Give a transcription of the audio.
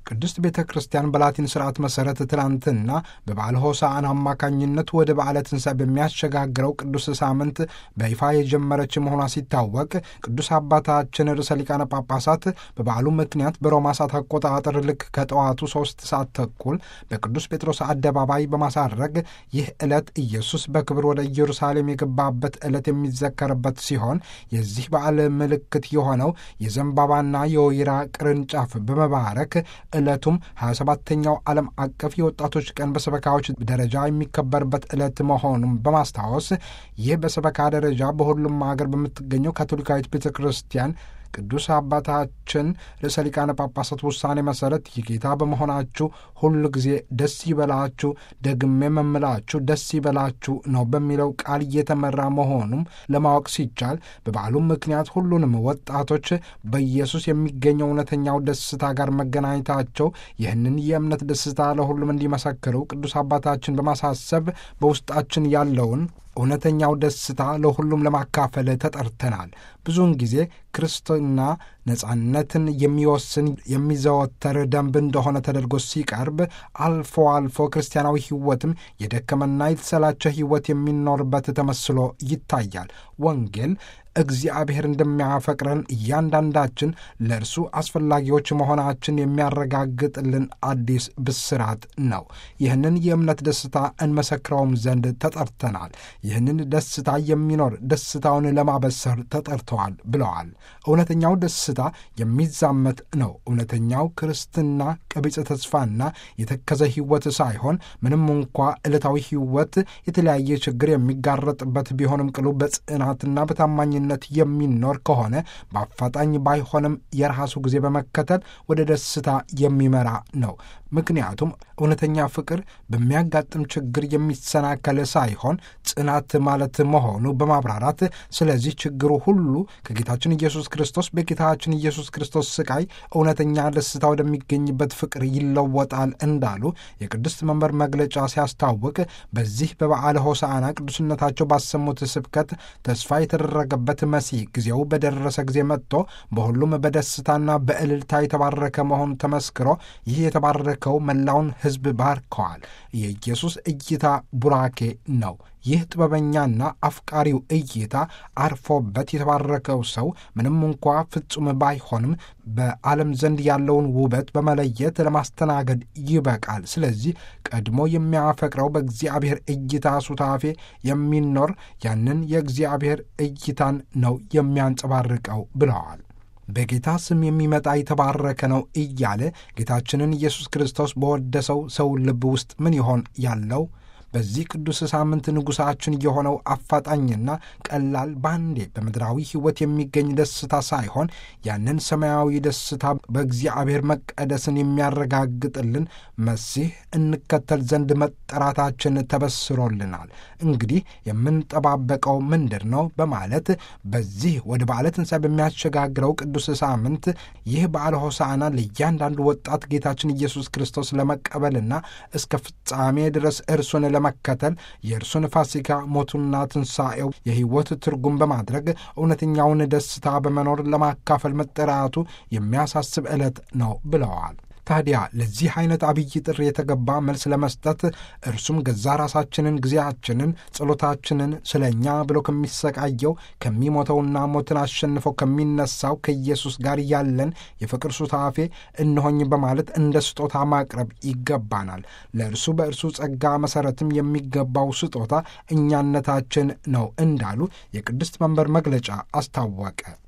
ቅድስት ቤተ ክርስቲያን በላቲን ስርዓት መሠረት ትላንትና በበዓለ ሆሳዕና አማካኝነት ወደ በዓለ ትንሣኤ በሚያሸጋግረው ቅዱስ ሳምንት በይፋ የጀመረች መሆኗ ሲታወቅ ቅዱስ አባታችን ርዕሰ ሊቃነ ጳጳሳት በበዓሉ ምክንያት በሮማ ሰዓት አቆጣጠር ልክ ከጠዋቱ ሦስት ሰዓት ተኩል በቅዱስ ጴጥሮስ አደባባይ በማሳረግ ይህ ዕለት ኢየሱስ በክብር ወደ ኢየሩሳሌም የገባበት ዕለት የሚዘከርበት ሲሆን የዚህ በዓል ምልክት የሆነው የዘንባባና የወይራ ቅርንጫፍ በመባረክ ዕለቱም 27ተኛው ዓለም አቀፍ የወጣቶች ቀን በሰበካዎች ደረጃ የሚከበርበት ዕለት መሆኑን በማስታወስ ይህ በሰበካ ደረጃ በሁሉም ሀገር በምትገኘው ካቶሊካዊት ቤተ ክርስቲያን ቅዱስ አባታችን ርዕሰ ሊቃነ ጳጳሳት ውሳኔ መሠረት የጌታ በመሆናችሁ ሁሉ ጊዜ ደስ ይበላችሁ፣ ደግሜ መምላችሁ ደስ ይበላችሁ ነው በሚለው ቃል እየተመራ መሆኑም ለማወቅ ሲቻል በበዓሉም ምክንያት ሁሉንም ወጣቶች በኢየሱስ የሚገኘው እውነተኛው ደስታ ጋር መገናኘታቸው ይህንን የእምነት ደስታ ለሁሉም እንዲመሰክሩ ቅዱስ አባታችን በማሳሰብ በውስጣችን ያለውን እውነተኛው ደስታ ለሁሉም ለማካፈል ተጠርተናል። ብዙውን ጊዜ ክርስትና ነጻነትን የሚወስን የሚዘወተር ደንብ እንደሆነ ተደርጎ ሲቀርብ፣ አልፎ አልፎ ክርስቲያናዊ ሕይወትም የደከመና የተሰላቸ ሕይወት የሚኖርበት ተመስሎ ይታያል። ወንጌል እግዚአብሔር እንደሚያፈቅረን እያንዳንዳችን ለእርሱ አስፈላጊዎች መሆናችን የሚያረጋግጥልን አዲስ ብስራት ነው። ይህንን የእምነት ደስታ እንመሰክረውም ዘንድ ተጠርተናል። ይህንን ደስታ የሚኖር ደስታውን ለማበሰር ተጠርተዋል ብለዋል። እውነተኛው ደስታ የሚዛመት ነው። እውነተኛው ክርስትና ቀቢጸ ተስፋና የተከዘ ሕይወት ሳይሆን ምንም እንኳ ዕለታዊ ሕይወት የተለያየ ችግር የሚጋረጥበት ቢሆንም ቅሉ በጽናትና በታማኝነት ነት የሚኖር ከሆነ በአፋጣኝ ባይሆንም የራሱ ጊዜ በመከተል ወደ ደስታ የሚመራ ነው። ምክንያቱም እውነተኛ ፍቅር በሚያጋጥም ችግር የሚሰናከል ሳይሆን ጽናት ማለት መሆኑ በማብራራት ስለዚህ ችግሩ ሁሉ ከጌታችን ኢየሱስ ክርስቶስ በጌታችን ኢየሱስ ክርስቶስ ስቃይ እውነተኛ ደስታ ወደሚገኝበት ፍቅር ይለወጣል እንዳሉ የቅድስት መንበር መግለጫ ሲያስታውቅ በዚህ በበዓለ ሆሳዕና ቅዱስነታቸው ባሰሙት ስብከት ተስፋ የተደረገበት መሲህ ጊዜው በደረሰ ጊዜ መጥቶ በሁሉም በደስታና በእልልታ የተባረከ መሆኑ ተመስክሮ ይህ የተባረከው መላውን ሕዝብ ባርከዋል። የኢየሱስ እይታ ቡራኬ ነው። ይህ ጥበበኛና አፍቃሪው እይታ አርፎበት የተባረከው ሰው ምንም እንኳ ፍጹም ባይሆንም በዓለም ዘንድ ያለውን ውበት በመለየት ለማስተናገድ ይበቃል። ስለዚህ ቀድሞ የሚያፈቅረው በእግዚአብሔር እይታ ሱታፌ የሚኖር ያንን የእግዚአብሔር እይታን ነው የሚያንጸባርቀው ብለዋል። በጌታ ስም የሚመጣ የተባረከ ነው እያለ ጌታችንን ኢየሱስ ክርስቶስ በወደሰው ሰው ልብ ውስጥ ምን ይሆን ያለው? በዚህ ቅዱስ ሳምንት ንጉሣችን የሆነው አፋጣኝና ቀላል ባንዴ በምድራዊ ሕይወት የሚገኝ ደስታ ሳይሆን ያንን ሰማያዊ ደስታ በእግዚአብሔር መቀደስን የሚያረጋግጥልን መሲህ እንከተል ዘንድ መጠራታችን ተበስሮልናል። እንግዲህ የምንጠባበቀው ምንድር ነው? በማለት በዚህ ወደ በዓለ ትንሣኤ በሚያሸጋግረው ቅዱስ ሳምንት ይህ በዓለ ሆሳዕና ለእያንዳንዱ ወጣት ጌታችን ኢየሱስ ክርስቶስ ለመቀበልና እስከ ፍጻሜ ድረስ እርሱን ለመከተል የእርሱን ፋሲካ ሞቱና ትንሣኤው የሕይወት ትርጉም በማድረግ እውነተኛውን ደስታ በመኖር ለማካፈል መጠራቱ የሚያሳስብ ዕለት ነው ብለዋል። ታዲያ ለዚህ አይነት አብይ ጥሪ የተገባ መልስ ለመስጠት እርሱም ገዛ ራሳችንን፣ ጊዜያችንን፣ ጸሎታችንን ስለ እኛ ብሎ ከሚሰቃየው ከሚሞተውና ሞትን አሸንፈው ከሚነሳው ከኢየሱስ ጋር ያለን የፍቅር ሱታፌ እንሆኝ በማለት እንደ ስጦታ ማቅረብ ይገባናል። ለእርሱ በእርሱ ጸጋ መሠረትም የሚገባው ስጦታ እኛነታችን ነው እንዳሉ የቅድስት መንበር መግለጫ አስታወቀ።